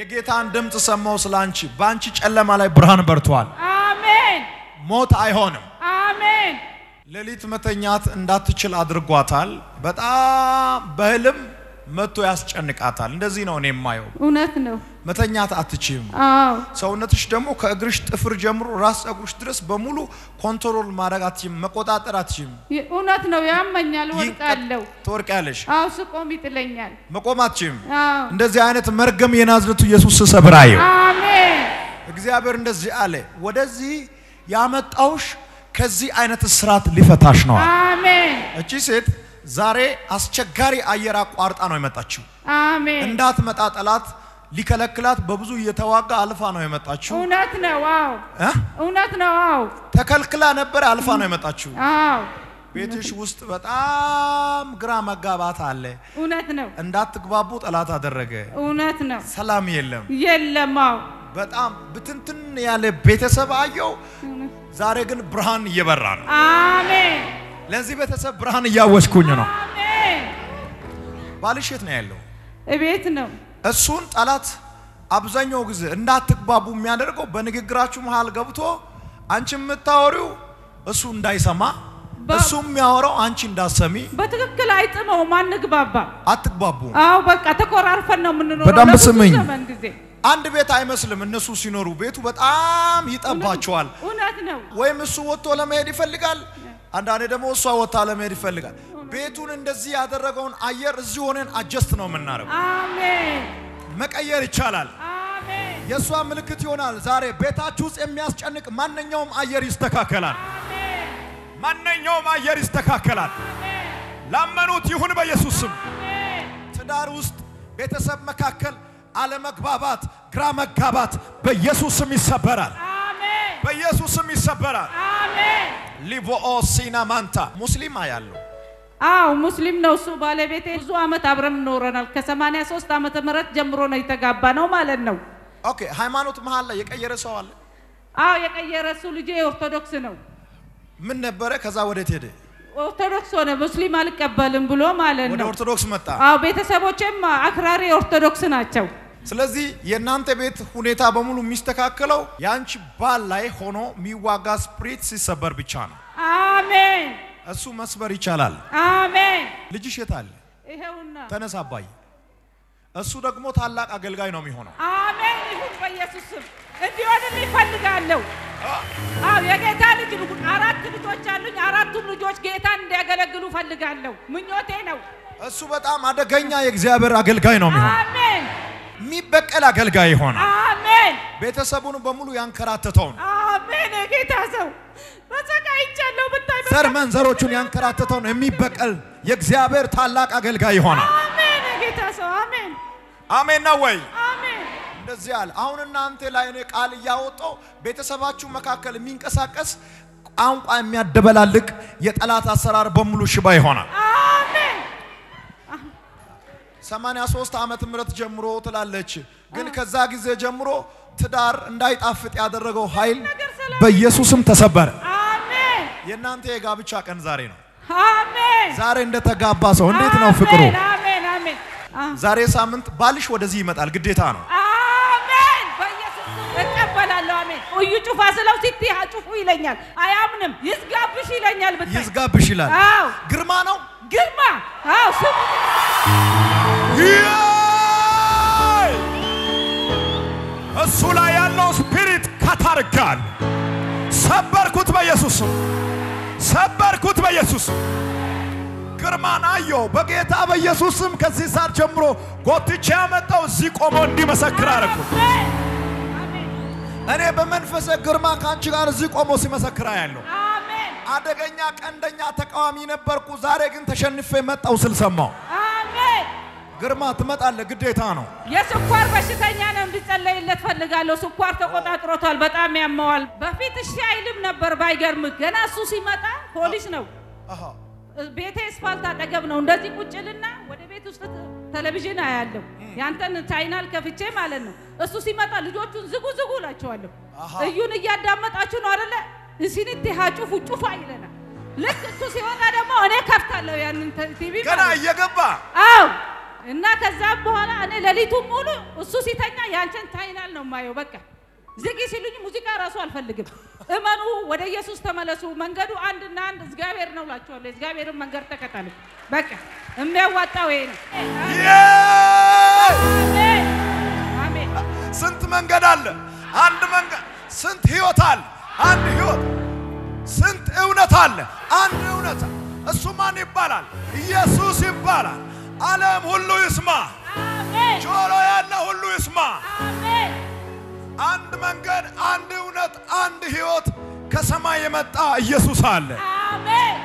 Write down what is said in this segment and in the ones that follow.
የጌታን ድምፅ ሰማው ስለ አንቺ። በአንቺ ጨለማ ላይ ብርሃን በርቷል። አሜን ሞት አይሆንም። አሜን ሌሊት መተኛት እንዳትችል አድርጓታል። በጣም በህልም መጥቶ ያስጨንቃታል። እንደዚህ ነው እኔ የማየው። እውነት ነው። መተኛት አትችም። አዎ ሰውነትሽ ደግሞ ከእግርሽ ጥፍር ጀምሮ ራስ ፀጉርሽ ድረስ በሙሉ ኮንትሮል ማድረግ አትችም፣ መቆጣጠር አትችም። ይ- እውነት ነው። ያመኛል፣ ወድቃለሁ። ትወርቂያለሽ፣ አዎ ስቆም ይጥለኛል። መቆም አትችም። አዎ እንደዚህ አይነት መርገም የናዝረቱ ኢየሱስ ስሰብራየው አሜን እግዚአብሔር እንደዚህ አለ፣ ወደዚህ ያመጣውሽ ከዚህ አይነት እስራት ሊፈታሽ ነው። አሜን እቺ ሴት ዛሬ አስቸጋሪ አየር አቋርጣ ነው የመጣችው። አሜን እንዳትመጣ ጠላት ሊከለክላት በብዙ እየተዋጋ አልፋ ነው የመጣችው። እውነት ነው። አዎ እ? እውነት ነው። አዎ ተከልክላ ነበር፣ አልፋ ነው የመጣችው። አዎ ቤትሽ ውስጥ በጣም ግራ መጋባት አለ። እውነት ነው። እንዳትግባቡ ጠላት አደረገ። እውነት ነው። ሰላም የለም። የለም። አዎ በጣም ብትንትን ያለ ቤተሰብ አየው። ዛሬ ግን ብርሃን እየበራ ነው። አሜን ለዚህ ቤተሰብ ብርሃን እያወጅኩኝ ነው። አሜን። ባልሽ የት ነው ያለው? እቤት ነው። እሱን ጠላት አብዛኛው ጊዜ እንዳትግባቡ የሚያደርገው በንግግራችሁ መሃል ገብቶ አንቺ የምታወሪው እሱ እንዳይሰማ በ- እሱ የሚያወራው አንቺ እንዳሰሚ በትክክል አይጥመውም፣ አንግባባ። አትግባቡ። አዎ በቃ ተኮራርፈን ነው የምንኖረው በደንብ ለብዙ ስምኝ። ዘመን ጊዜ። አንድ ቤት አይመስልም። እነሱ ሲኖሩ ቤቱ በጣም ይጠባቸዋል። እውነት ነው። ወይም እሱ ወጥቶ ለመሄድ ይፈልጋል፣ አንዳንዴ ደግሞ እሷ ወጥታ ለመሄድ ይፈልጋል። ቤቱን እንደዚህ ያደረገውን አየር እዚህ ሆነን አጀስት ነው የምናደርገው። አሜን መቀየር ይቻላል። አሜን የእሷ ምልክት ይሆናል። ዛሬ ቤታችሁ ውስጥ የሚያስጨንቅ ማንኛውም አየር ይስተካከላል። አሜን ማንኛውም አየር ይስተካከላል። ላመኑት ይሁን በኢየሱስ ስም። አሜን ትዳር ውስጥ ቤተሰብ መካከል አለመግባባት፣ ግራ መጋባት በኢየሱስ ስም ይሰበራል። አሜን በኢየሱስ ስም ይሰበራል። አሜን። ሊቮኦ ሲና ማንታ ሙስሊም ያለው አዎ ሙስሊም ነው እሱ ባለቤቴ። ብዙ አመት አብረን ኖረናል። ከ83 ዓመተ ምህረት ጀምሮ ነው የተጋባ ነው ማለት ነው። ኦኬ። ሃይማኖት መሀል ላይ የቀየረ ሰው አለ? አዎ የቀየረ እሱ ልጄ ኦርቶዶክስ ነው። ምን ነበረ? ከዛ ወዴት ሄደ? ኦርቶዶክስ ሆነ። ሙስሊም አልቀበልም ብሎ ማለት ወደ ነው። ኦርቶዶክስ መጣ። አዎ ቤተሰቦቼም አክራሪ ኦርቶዶክስ ናቸው። ስለዚህ የእናንተ ቤት ሁኔታ በሙሉ የሚስተካከለው የአንቺ ባል ላይ ሆኖ የሚዋጋ ስፕሪት ሲሰበር ብቻ ነው። አሜን እሱ መስበር ይቻላል። አሜን። ልጅሽ የት አለ? ይሄውና ተነሳ አባዬ። እሱ ደግሞ ታላቅ አገልጋይ ነው የሚሆነው። አሜን ይሁን በኢየሱስ ስም እንዲሆንልኝ እፈልጋለሁ። አዎ የጌታ ልጅ ልሁን። አራት ልጆች አሉኝ። አራቱም ልጆች ጌታን እንዲያገለግሉ እፈልጋለሁ። ምኞቴ ነው። እሱ በጣም አደገኛ የእግዚአብሔር አገልጋይ ነው የሚሆነው። አሜን የሚበቀል አገልጋይ ይሆናል። አሜን ቤተሰቡን በሙሉ ያንከራተተውን አሜን። የጌታ ሰው ተሰቃይቻለሁ ብታይ በቃ- ዘር መንዘሮቹን ያንከራተተውን የሚበቀል የእግዚአብሔር ታላቅ አገልጋይ ይሆናል። አሜን የጌታ ሰው አሜን አሜን ነው ወይ? አሜን እንደዚህ አለ። አሁን እናንተ ላይ እኔ ቃል እያወጣው ቤተሰባችሁ መካከል የሚንቀሳቀስ ቋንቋ የሚያደበላልቅ የጠላት አሰራር በሙሉ ሽባ ይሆናል። አሜን 83 ዓመት ምህረት ጀምሮ ትላለች። ግን ከዛ ጊዜ ጀምሮ ትዳር እንዳይጣፍጥ ያደረገው ኃይል በኢየሱስም ተሰበረ። አሜን የእናንተ የጋብቻ ቀን ዛሬ ነው። አሜን ዛሬ እንደተጋባ ሰው እንዴት ነው ፍቅሩ? አሜን አሜን አሜን አ- ዛሬ ሳምንት ባልሽ ወደዚህ ይመጣል፣ ግዴታ ነው። አሜን በኢየሱስ ስም እቀበላለሁ። አሜን እዩ ጩፋ ስለው ሲቲ ጩፉ ይለኛል። አያምንም። ይዝጋብሽ ይለኛል። ብታይ ይዝጋብሽ ይላል። አዎ ግርማ ነው። ግርማ አዎ ስሙ ያይ! እሱ ላይ ያለው ስፒሪት ካታርጋል። ሰበርኩት በኢየሱስ ስም፣ ሰበርኩት በኢየሱስ ስም። ግርማን አየው በጌታ በኢየሱስ ስም። ከዚህ ሰዓት ጀምሮ ጎትቼ ያመጣው እዚህ ቆሞ እንዲመሰክር አደረኩ። አሜን አሜን እኔ በመንፈሰ ግርማ ከአንቺ ጋር እዚህ ቆሞ ሲመሰክር ያለው አሜን አደገኛ ቀንደኛ ተቃዋሚ ነበርኩ። ዛሬ ግን ተሸንፌ መጣው ስል ሰማው። አሜን ግርማ ትመጣለህ፣ ግዴታ ነው። የስኳር በሽተኛ ነው፣ እንዲጸለይለት ፈልጋለሁ። ስኳር ተቆጣጥሮታል፣ በጣም ያመዋል። በፊት እሺ አይልም ነበር። ባይገርምህ ገና እሱ ሲመጣ ፖሊስ ነው። አሃ ቤቴ ስፋልት አጠገብ ነው። እንደዚህ ቁጭልና ወደ ቤት ውስጥ ቴሌቪዥን አያለሁ። ያንተን ቻይናል ከፍቼ ማለት ነው። እሱ ሲመጣ ልጆቹን ዝጉ ዝጉ እላቸዋለሁ። አሃ። እዩን እያዳመጣችሁ ነው አይደለ? እንሲንት ጩፉ ጩፋ ይለናል። ልክ እሱ ሲወጣ ደግሞ እኔ ከፍታለሁ ያንን ቲቪ ገና እየገባ አው እና ከዛም በኋላ እኔ ሌሊቱን ሙሉ እሱ ሲተኛ ያንቺን ታይናል ነው የማየው። በቃ ዝጊ ሲሉኝ ሙዚቃ ራሱ አልፈልግም። እመኑ፣ ወደ ኢየሱስ ተመለሱ። መንገዱ አንድና አንድ እግዚአብሔር ነው እላችኋለሁ። እግዚአብሔርን መንገድ ተከተሉ። በቃ የሚያዋጣው ይሄ ነው። አሜን አሜን። ስንት መንገድ አለ? አንድ መንገድ። ስንት ህይወት አለ? አንድ ህይወት። ስንት እውነት አለ? አንድ እውነት። እሱ ማን ይባላል? ኢየሱስ ይባላል። ዓለም ሁሉ ይስማ፣ አሜን ጆሮ ያለ ሁሉ ይስማ። አሜን አንድ መንገድ፣ አንድ እውነት፣ አንድ ህይወት ከሰማይ የመጣ ኢየሱስ አለ። አሜን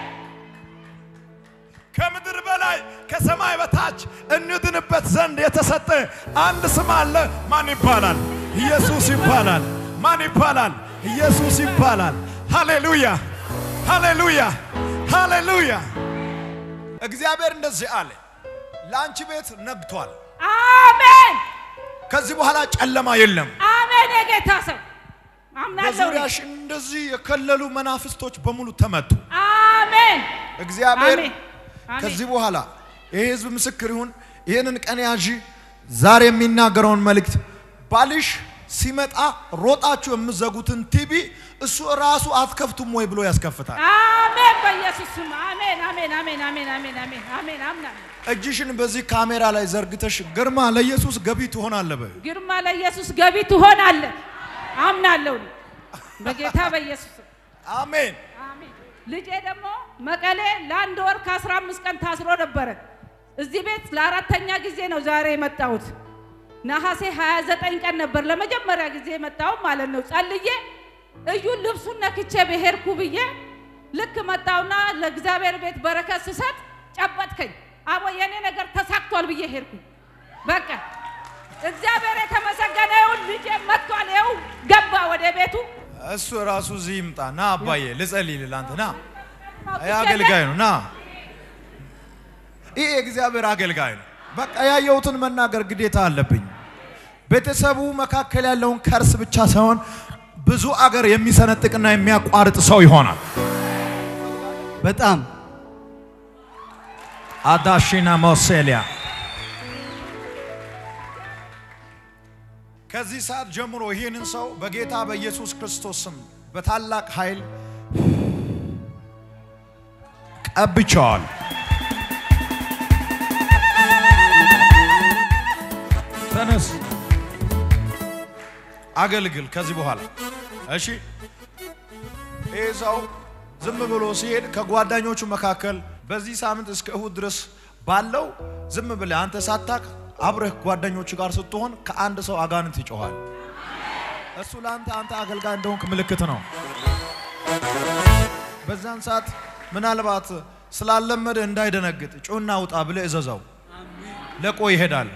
ከምድር በላይ ከሰማይ በታች እንድንበት ዘንድ የተሰጠ አንድ ስም አለ። ማን ይባላል? ኢየሱስ ይባላል። ማን ይባላል? ኢየሱስ ይባላል። ሃሌሉያ፣ ሃሌሉያ፣ ሃሌሉያ። እግዚአብሔር እንደዚህ አለ፣ ለአንቺ ቤት ነግቷል። አሜን ከዚህ በኋላ ጨለማ የለም። አሜን። የጌታ ሰው አምናለሁ። በዙሪያሽ እንደዚህ የከለሉ መናፍስቶች በሙሉ ተመቱ። አሜን እግዚአብሔር አሜን አሜን። ከዚህ በኋላ ይህ ህዝብ ምስክር ይሁን። ይህንን ቀን ያዢ። ዛሬ የሚናገረውን መልእክት ባልሽ ሲመጣ ሮጣችሁ የምዘጉትን ቲቪ እሱ ራሱ አትከፍቱም ወይ ብሎ ያስከፍታል። አሜን በኢየሱስ ስም አሜን አሜን አሜን አሜን አሜን አሜን አሜን አምናለሁ። እጅሽን በዚህ ካሜራ ላይ ዘርግተሽ ግርማ ለኢየሱስ ገቢ ትሆናለህ በይ። ግርማ ለኢየሱስ ገቢ ትሆናለህ። አምናለሁ በጌታ በኢየሱስ ስም አሜን። አሜን። ልጄ ደግሞ መቀሌ ለአንድ ወር ከአስራ አምስት ቀን ታስሮ ነበረ። እዚህ ቤት ለአራተኛ ጊዜ ነው ዛሬ የመጣሁት። ነሐሴ 29 ቀን ነበር ለመጀመሪያ ጊዜ የመጣው ማለት ነው። ጸልዬ እዩን ልብሱን ነክቼ ብሄድኩ ብዬ ልክ መጣውና ለእግዚአብሔር ቤት በረከት ስሰጥ ጨበጥከኝ። አቦ የኔ ነገር ተሳክቷል ብዬ ሄድኩ። በቃ እግዚአብሔር የተመሰገነ ይሁን። ልጄ መጥቷል። ይኸው ገባ ወደ ቤቱ። እሱ ራሱ እዚህ ይምጣ። ና አባዬ ልጸልይልህ አንተ ና። ይህ ይህ አገልጋይ ነው። ና ይህ የእግዚአብሔር አገልጋይ ነው። በቃ ያየሁትን መናገር ግዴታ አለብኝ። ቤተሰቡ መካከል ያለውን ከርስ ብቻ ሳይሆን ብዙ አገር የሚሰነጥቅና የሚያቋርጥ ሰው ይሆናል። በጣም አዳሺና ሞሴሊያ ከዚህ ሰዓት ጀምሮ ይህንን ሰው በጌታ በኢየሱስ ክርስቶስ ስም በታላቅ ኃይል ቀብቸዋል። ተነስ፣ አገልግል ከዚህ በኋላ እሺ። ይህ ሰው ዝም ብሎ ሲሄድ ከጓደኞቹ መካከል በዚህ ሳምንት እስከ እሁድ ድረስ ባለው ዝም ብለህ አንተ ሳታቅ አብረህ ጓደኞቹ ጋር ስትሆን ከአንድ ሰው አጋንንት ይጮኋል። እሱ ለአንተ አንተ አገልጋይ እንደሆንክ ምልክት ነው። በዛን ሰዓት ምናልባት ስላለመደ እንዳይደነግጥ ጩና ውጣ ብለህ እዘዘው። ለቆ ይሄዳል።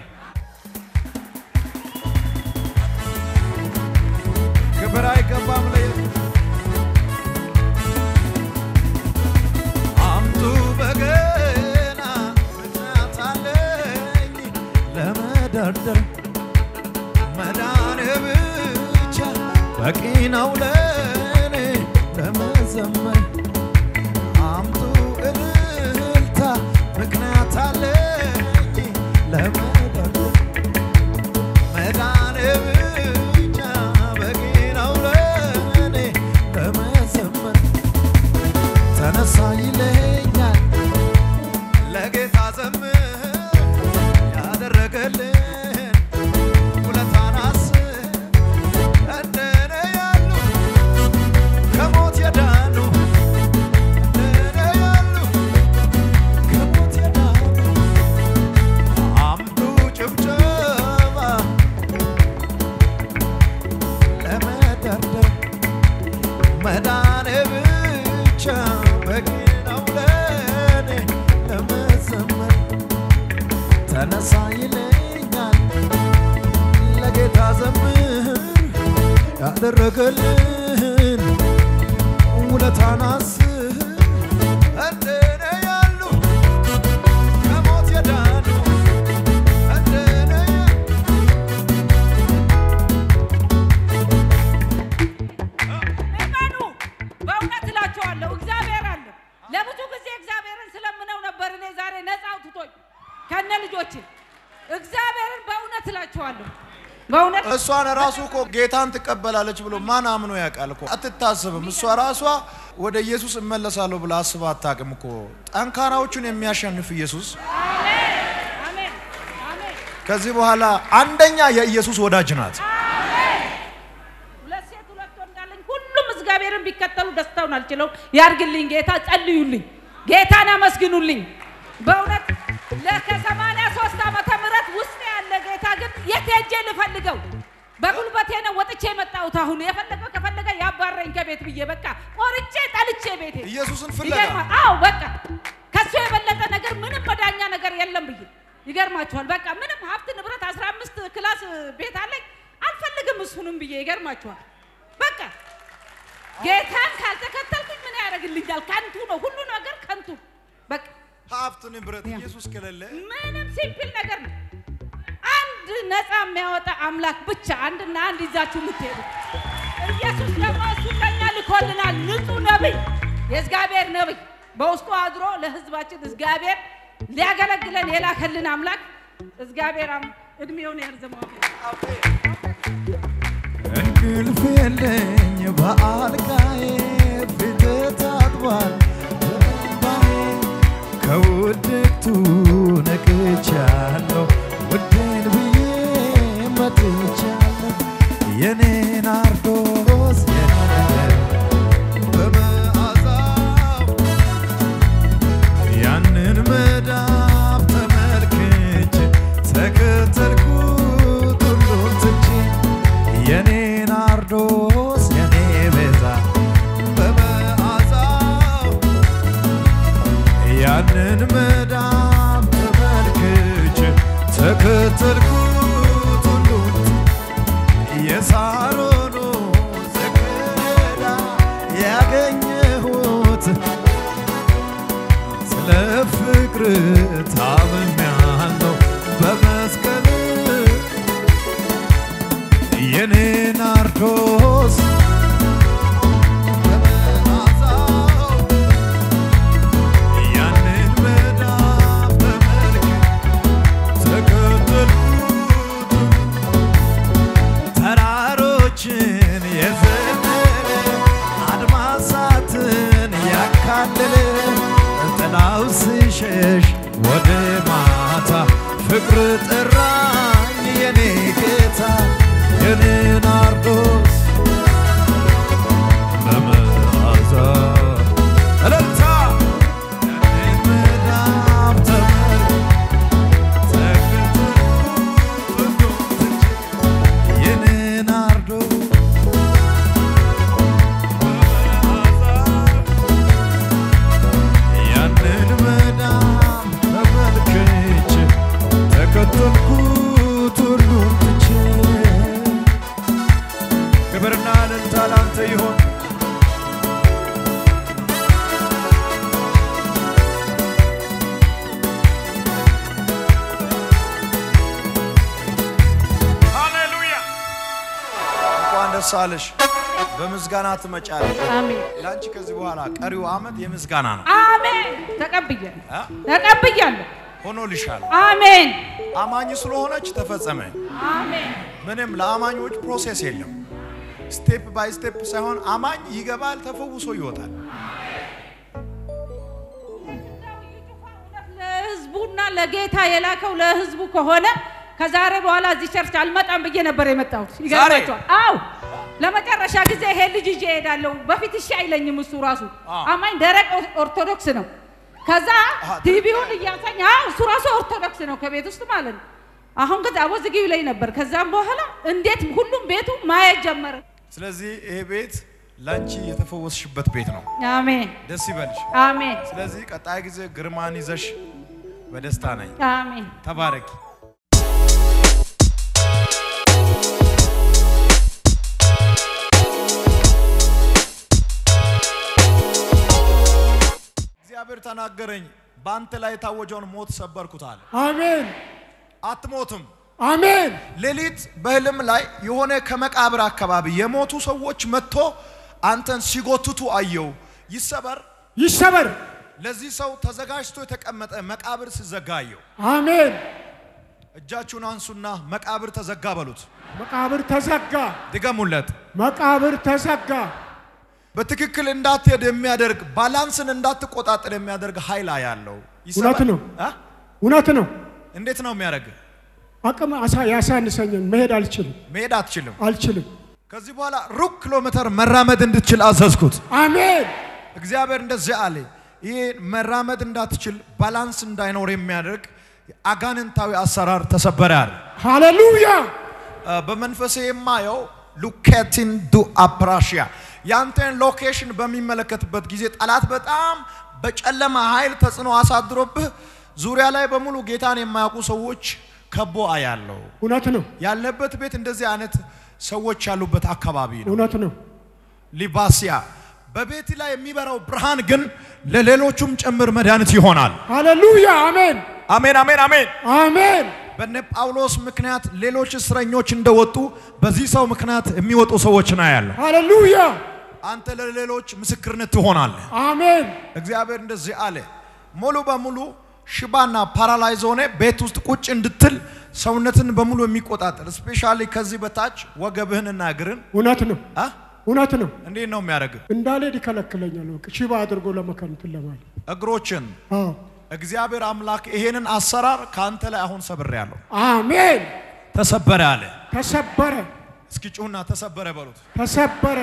ክብር አይገባም ለየ አምጡ በገና ምክንያት አለኝ ለመደርደር መዳን ብቻ በቂ ነው ለኔ ለመዘመር አምጡ እልልታ ምክንያት አለኝ ለመደርደር መዳን ብቻ በቂ ነው ለኔ ለመዘመር ተነሳ ይለኛል ለጌታ ዘምር ያደረገልን ውለታን አስብ እንደኔ ያሉ ከሞት የዳኑ እንደኔ ያሉ ከሞት የዳኑ አምጡ ጭብጨባ ለመደርደር መዳን ብቻ በቂ ነው ለኔ ለመዘመር ተነሳ ይለኛል ለጌታ ዘምር ያደረገልን ውለታን አስብ እንደኔ ያሉ ከሞት የዳኑ እንደኔ ያሉ እመኑ። በእውነት እላቸዋለሁ እግዚአብሔር አለ። ለብዙ ጊዜ እግዚአብሔርን ስለምነው ነበር። እኔ ዛሬ ነፃ አውጥቶኝ ከነ ልጆቼ እግዚአብሔርን በእውነት እላችኋለሁ በእውነት እሷን ራሱ እኮ ጌታን ትቀበላለች ብሎ ማን አምኖ ያውቃል እኮ አትታስብም። እሷ ራሷ ወደ ኢየሱስ እመለሳለሁ ብላ አስባ አታውቅም እኮ። ጠንካራዎቹን የሚያሸንፍ ኢየሱስ አሜን አሜን አሜን ከዚህ በኋላ አንደኛ የኢየሱስ ወዳጅ ናት። ሁለት ሴት ሁለት ወንድ አለኝ። ሁሉም እግዚአብሔርን ቢከተሉ ደስታውን አልችለው ያርግልኝ። ጌታ ጸልዩልኝ፣ ጌታን አመስግኑልኝ። በእውነት ለከሰማንያ ሶስት ዓመተ ምህረት ውስጥ ያለ ጌታ ግን የት ሄጄ ልፈልገው? በጉልበቴ ነው ወጥቼ የመጣሁት። አሁን የፈለገው ከፈለገ ያባረኝ ከቤት ብዬ በቃ ቆርጬ ጠልቼ ቤቴ ኢየሱስን ፍለጋ ይገርማል። አዎ በቃ ከሱ የበለጠ ነገር ምንም መዳኛ ነገር የለም ብዬ ይገርማችኋል። በቃ ምንም ሀብት ንብረት አስራ አምስት ክላስ ቤት አለኝ አልፈልግም እሱንም ብዬ ይገርማችኋል። በቃ ጌታን ካልተከተልኩኝ ምን ያደርግልኛል? ከንቱ ነው ሁሉ ነገር ከንቱ። በቃ ሀብት ንብረት ኢየሱስ ከሌለ ምንም ሲምፕል ነገር ነው። አንድ ነፃ የሚያወጣ አምላክ ብቻ አንድና አንድ ይዛችሁ የምትሄዱ ኢየሱስ ደግሞ እሱ ለኛ ልኮልናል። ንጹሕ ነቢይ፣ የእግዚአብሔር ነቢይ በውስጡ አድሮ ለሕዝባችን እግዚአብሔር ሊያገለግለን የላከልን አምላክ እግዚአብሔር አም- እድሜውን ያርዝመው። እንቅልፍ የለኝ በአልጋዬ ፊት ታጥቧል በእንባዬ ከውድቅቱ ነቅቻለሁ ውዴን ብዬ መጥቻለሁ የኔ ናርዶስ የኔ በመዓዛው ያንን መዳብ ተመልክቼ ተከተልኩት ሁሉን ትቼ የኔ ናርዶስ የኔ ቤዛ በመዓዛው ያንን መዳብ ተመልክቼ ተከተልኩት ሁሉን የሳሮኑ ዝግዳ ያገኘሁት ስለ ፍቅር ታምሜያለሁ በመስቀል የኔ ናርዶስ በመዓዛው ያንን መዳብ ተመልክቼ ተከተልኩት ተራሮችን የዘለለ አድማሳትን ያካለለ ጥላው ሲሸሽ ወደ ማታ ፍቅር ጠራኝ የኔ ጌታ የኔ ናርዶስ በመዓዛ እልልታ ያንን መዳብ ተመልክቼ ክብርና እልልታ ላንተ ይሆን። ሃሌሉያ! እንኳን ደስ አለሽ። በምስጋና ትመጫለሽ። አሜን ለአንቺ ከዚህ በኋላ ቀሪው ዓመት የምስጋና ነው። አሜን። ተቀብያለሁ አ? ተቀብያለሁ። ሆኖልሻል። አሜን አማኝ ስለሆነች ተፈጸመ። አሜን ምንም ለአማኞች ፕሮሴስ የለም። ስቴፕ ባይ ስቴፕ ሳይሆን አማኝ ይገባል፣ ተፈውሶ ይወጣል። ለህዝቡና ለጌታ የላከው ለህዝቡ ከሆነ ከዛሬ በኋላ እዚህ ቸርች አልመጣም ብዬ ነበር የመጣሁት። ይገርማቸዋል። አው ለመጨረሻ ጊዜ ይሄ ልጅ ይዤ እሄዳለሁ። በፊት እሺ አይለኝም እሱ ራሱ አዎ። አማኝ ደረቅ ኦርቶዶክስ ነው። ከዛ አሃ፣ ቲቪውን እያሳኝ አዎ እሱ ራሱ ኦርቶዶክስ ነው ከቤት ውስጥ ማለት ነው። አሁን ከዛ አቦዝጊው ላይ ነበር። ከዛም በኋላ እንዴት ሁሉም ቤቱ ማየት ጀመረ። ስለዚህ ይሄ ቤት ላንቺ የተፈወስሽበት ቤት ነው። አሜን ደስ ይበልሽ። አሜን ስለዚህ ቀጣይ ጊዜ ግርማን ይዘሽ በደስታ ነኝ። አሜን። ተባረኪ። እግዚአብሔር ተናገረኝ፣ በአንተ ላይ የታወጀውን ሞት ሰበርኩት አለ። አሜን አትሞትም። አሜን ሌሊት በህልም ላይ የሆነ ከመቃብር አካባቢ የሞቱ ሰዎች መጥቶ አንተን ሲጎትቱ አየው። ይሰበር። ይሰበር። ለዚህ ሰው ተዘጋጅቶ የተቀመጠ መቃብር ሲዘጋ አየው። አሜን እጃችሁን አንሱና መቃብር ተዘጋ በሉት። መቃብር ተዘጋ፣ ድገሙለት። መቃብር ተዘጋ። በትክክል እንዳትሄድ የሚያደርግ ባላንስን እንዳትቆጣጠር የሚያደርግ ኃይል ያለው እውነት ነው። እውነት ነው። እንዴት ነው የሚያደርግ? አቅም አሳ- ያሳንሰኛል። መሄድ አልችልም መሄድ አትችልም። አልችልም። ከዚህ በኋላ ሩብ ኪሎ ሜትር መራመድ እንድትችል አዘዝኩት። አሜን እግዚአብሔር እንደዚህ አለ። ይህ መራመድ እንዳትችል ባላንስ እንዳይኖር የሚያደርግ አጋንንታዊ አሰራር ተሰበረ አለ። ሃሌሉያ አ፣ በመንፈሴ የማየው ሉኬቲን ዱ አፕራሽያ ያንተን ሎኬሽን በሚመለከትበት ጊዜ ጠላት በጣም በጨለማ ኃይል ተጽዕኖ አሳድሮብህ ዙሪያ ላይ በሙሉ ጌታን የማያውቁ ሰዎች ከቦ አያለው። እውነት ነው። ያለበት ቤት እንደዚህ አይነት ሰዎች ያሉበት አካባቢ ነው። እውነት ነው። ሊባሲያ በቤት ላይ የሚበራው ብርሃን ግን ለሌሎቹም ጭምር መድኃኒት ይሆናል። ሃሌሉያ አሜን አሜን፣ አሜን፣ አሜን። አሜን በነ ጳውሎስ ምክንያት ሌሎች እስረኞች እንደወጡ በዚህ ሰው ምክንያት የሚወጡ ሰዎች ነው ያለው። ሃሌሉያ አንተ ለሌሎች ምስክርነት ትሆናለህ። አሜን እግዚአብሔር እንደዚህ አለ። ሙሉ በሙሉ ሽባና ፓራላይዝ ሆነ ቤት ውስጥ ቁጭ እንድትል ሰውነትን በሙሉ የሚቆጣጠር ስፔሻሊ ከዚህ በታች ወገብህንና እግርን እውነት ነው። አ? እውነት ነው። እንዴት ነው የሚያደርግ? እንዳልሄድ ይከለክለኛል። በቃ ሽባ አድርጎ ለመከንትን ለማለት እግሮችን አዎ እግዚአብሔር አምላክ ይሄንን አሰራር ከአንተ ላይ አሁን ሰብሬያለሁ። አሜን። ተሰበረ አለ። ተሰበረ እስኪ ጩሁና ተሰበረ በሉት። ተሰበረ።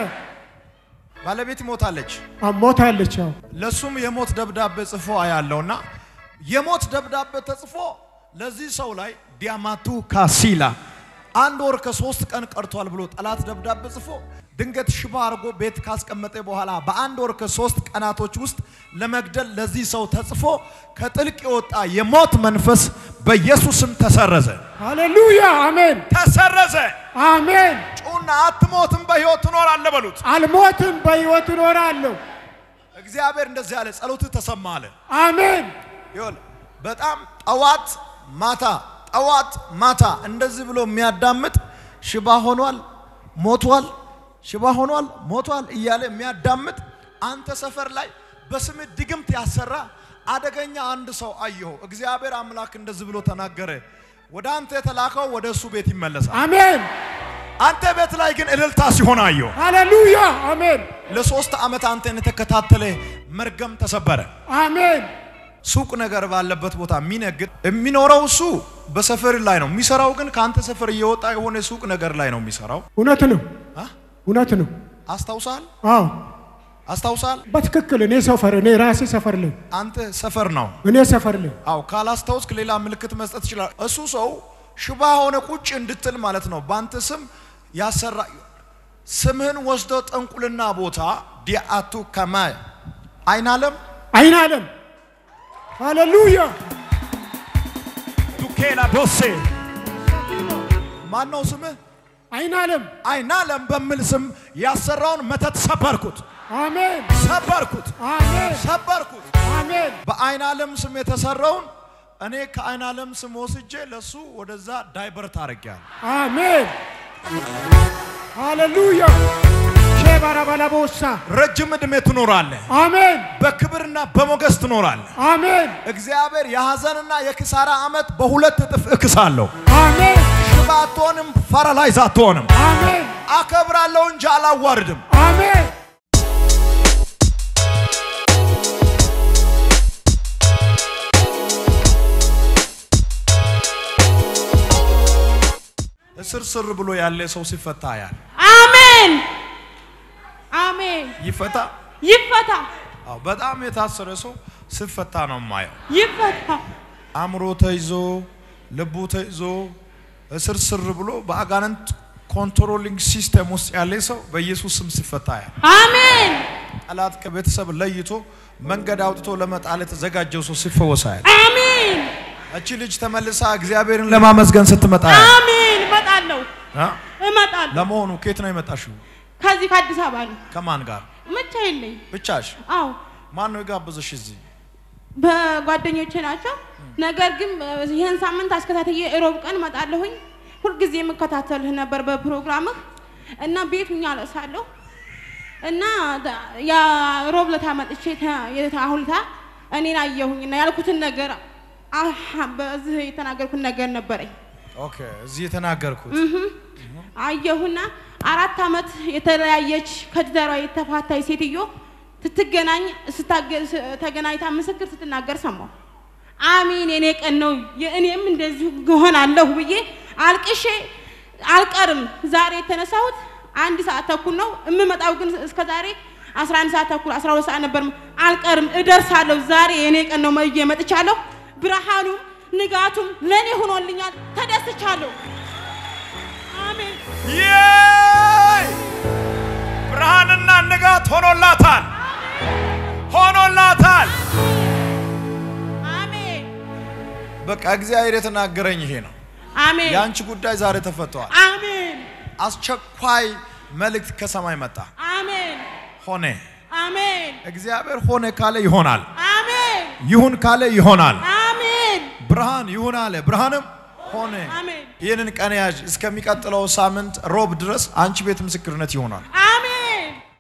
ባለቤት ሞታለች። ሞታለች። አዎ ለሱም የሞት ደብዳቤ ጽፎ አያለውና የሞት ደብዳቤ ተጽፎ ለዚህ ሰው ላይ ዲያማቱ ካሲላ አንድ ወር ከሶስት ቀን ቀርቷል ብሎ ጠላት ደብዳቤ ጽፎ ድንገት ሽባ አድርጎ ቤት ካስቀመጠ በኋላ በአንድ ወር ከሶስት ቀናቶች ውስጥ ለመግደል ለዚህ ሰው ተጽፎ ከጥልቅ የወጣ የሞት መንፈስ በኢየሱስም ተሰረዘ፣ ሃሌሉያ አሜን ተሰረዘ። አሜን። ጩና አትሞትም፣ በሕይወት ትኖራለህ በሉት። አልሞትም፣ በሕይወት እኖራለሁ። እግዚአብሔር እንደዚህ ያለ ጸሎትህ ተሰማ አለ። አሜን ይኸውልህ በጣም ጠዋት ማታ ጠዋት ማታ እንደዚህ ብሎ የሚያዳምጥ ሽባ ሆኗል፣ ሞቷል፣ ሽባ ሆኗል፣ ሞቷል እያለ የሚያዳምጥ አንተ ሰፈር ላይ በስምህ ድግምት ያሰራ አደገኛ አንድ ሰው አየሁ። እግዚአብሔር አምላክ እንደዚህ ብሎ ተናገረ። ወደ አንተ የተላከው ወደ እሱ ቤት ይመለሳል። አሜን አንተ ቤት ላይ ግን እልልታ ሲሆን አየሁ። ሃሌሉያ አሜን ለሶስት ዓመት አንተን የተከታተለ መርገም ተሰበረ። አሜን ሱቅ ነገር ባለበት ቦታ የሚነግድ የሚኖረው እሱ በሰፈር ላይ ነው የሚሰራው፣ ግን ከአንተ ሰፈር እየወጣ የሆነ ሱቅ ነገር ላይ ነው የሚሰራው። እውነት ነው አ? እውነት ነው። አስታውሳል አዎ አስታውሳል። በትክክል እኔ ሰፈር እኔ ራሴ ሰፈር ላይ አንተ ሰፈር ነው። እኔ ሰፈር ላይ አው ካላስታውስክ ሌላ ምልክት መስጠት ይችላል። እሱ ሰው ሽባ ሆነ ቁጭ እንድትል ማለት ነው። በአንተ ስም ያሰራ ስምህን ወስዶ ጠንቁልና ቦታ ዲአቱ ከማይ አይናለም አይን አለም ሃሌሉያ ዱኬላ ዶሴ ማን ነው ስምህ? አይን አለም አይናለም በሚል ስም ያሰራውን መተት ሰበርኩት፣ አሜን ሰበርኩት፣ አሜን ሰበርኩት። አሜን በአይን ዓለም ስም የተሰራውን እኔ ከአይን ዓለም ስም ወስጄ ለሱ ወደዛ ዳይቨርት አድርጌያለሁ። አሜን ሃሌሉያ ሼባራባላቦሳ ረጅም ዕድሜ ትኖራለህ፣ አሜን በክብርና በሞገስ ትኖራለህ። አሜን እግዚአብሔር የሐዘንና የኪሳራ ዓመት በሁለት እጥፍ እክሳለሁ። አሜን ሽባ አትሆንም፣ ፓራላይዝ አትሆንም። አሜን አከብራለሁ እንጂ አላዋርድም። አሜን እስር ስር ብሎ ያለ ሰው ሲፈታ ያል አሜን አሜን። ይፈታ። ይፈታ አዎ፣ በጣም የታሰረ ሰው ሲፈታ ነው የማየው። ይፈታ። አእምሮ ተይዞ ልቡ ተይዞ እስር ስር ብሎ በአጋንንት ኮንትሮሊንግ ሲስተም ውስጥ ያለ ሰው በኢየሱስ ስም ሲፈታ ያል አሜን ጠላት ከቤተሰብ ለይቶ መንገድ አውጥቶ ለመጣል የተዘጋጀው ሰው ሲፈወሳ ያል አሜን እቺ ልጅ ተመልሳ እግዚአብሔርን ለማመስገን ስትመጣ ያል አሜን። እመጣለሁ አ? እመጣለሁ። ለመሆኑ ከየት ነው የመጣሽው? ከዚህ ከአዲስ አበባ ነው። ከማን ጋር ብቻ የለኝ። ብቻሽ? አዎ ማን ነው የጋበዘሽ እዚህ? በጓደኞቼ ናቸው። ነገር ግን ይህን ሳምንት አስከታተዬ እሮብ ቀን እመጣለሁኝ። ሁልጊዜ የምከታተልህ ነበር በፕሮግራምህ እና ቤት ሁኜ አለቅሳለሁ እና ያ ሮብ ለታ መጥቼ ተ- የታ- አሁን ታ እኔን አየሁኝ እና ያልኩትን ነገር አሃ፣ በዚህ የተናገርኩት ነገር ነበረኝ። ኦኬ፣ እዚህ የተናገርኩት አየሁና አራት ዓመት የተለያየች ከትዳሯ የተፋታች ሴትዮ ስትገናኝ ስታገ- ስ- ተገናኝታ ምስክር ስትናገር ሰማሁ። አሚን የኔ ቀን ነው የእኔም እንደዚሁ እሆናለሁ ብዬ አልቅሼ አልቀርም። ዛሬ የተነሳሁት አንድ ሰዓት ተኩል ነው የምመጣው፣ ግን እስከ ዛሬ 11 ሰዓት ተኩል 12 ሰዓት ነበር። አልቀርም፣ እደርሳለሁ። ዛሬ የኔ ቀን ነው ብዬ መጥቻለሁ። ብርሃኑም ንጋቱም ለእኔ ሆኖልኛል። ተደስቻለሁ። አሜን። የይ ብርሃንና ንጋት ሆኖላታል፣ ሆኖላታል። አሜን በቃ እግዚአብሔር የተናገረኝ ይሄ ነው። አሜን የአንቺ ጉዳይ ዛሬ ተፈቷል። አሜን አስቸኳይ መልእክት ከሰማይ መጣ። አሜን ሆነ። አሜን እግዚአብሔር ሆነ ካለ ይሆናል፣ አሜን ይሁን ካለ ይሆናል። አሜን ብርሃን ይሁን አለ፣ ብርሃንም ሆነ። አሜን ይህንን ቀን ያዥ። እስከሚቀጥለው ሳምንት ሮብ ድረስ አንቺ ቤት ምስክርነት ይሆናል።